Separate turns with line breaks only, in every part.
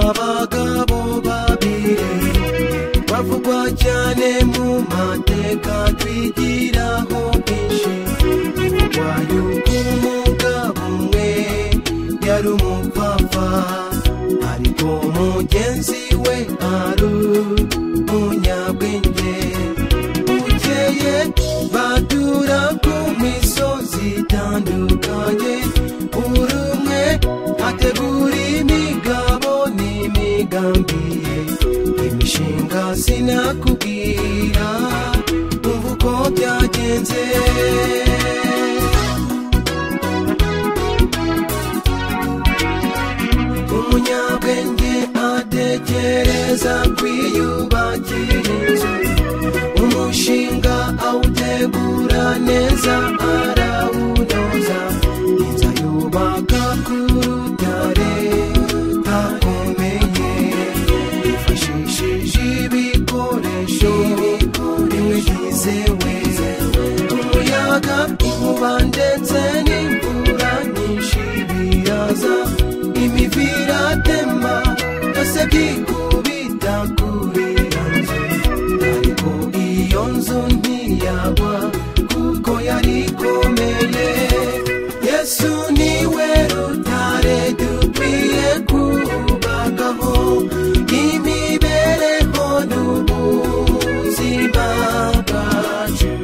abagabo babiri bavugwa cyane mu mateka twigiraho byinshi kurwanya ubw'umugabo umwe yari umupapa ariko mugenzi we ari umunyabwenge bukeye badura ku misozi itandukanye buri umwe ategura imigabo n'imigambi ye imishinga sinakubwira umva uko byagenze umunyabwenge atekereza kwiyubakira inzu umushinga awutegura neza arawunoza inzu ayubaka ku rutare hakomeye yifashishije ibikoresho bimwe byizewe umuyaga inkuba ndetse n'imvura nyinshi biraza imivi iratema byose byikubita kuri iyo nzu ariko iyo nzu ntiyagwa kuko yari ikomeye yesu niwe rutare dukwiye kubakaho imibereho n'ubuzima bwacu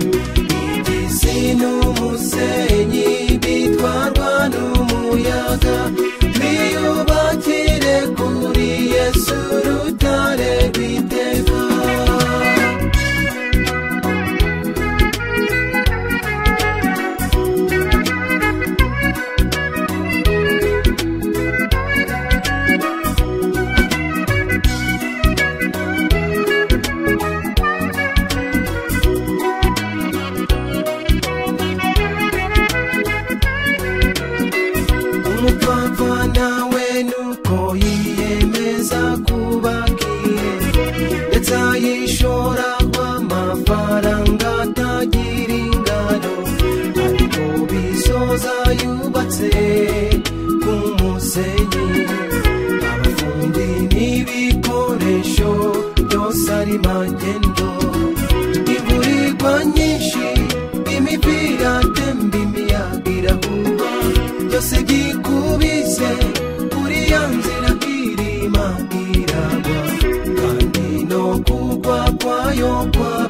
igisi n'umusenyi bitwarwa n'umuyaga twiyubakire kuri yesu rutare rwiteka umupfapfa nawe nuko yiyemeza kubakiye ndetse ayishoraho amafaranga atagira ingano ariko bisoza yubatse ku musenyi abafundi n'ibikoresho byose ari magendo iburirwa nyinshi imipira temba imiyaga irahuha byose byikubise kuri ya nzira irima iragwa kandi no kugwa kwayo kwa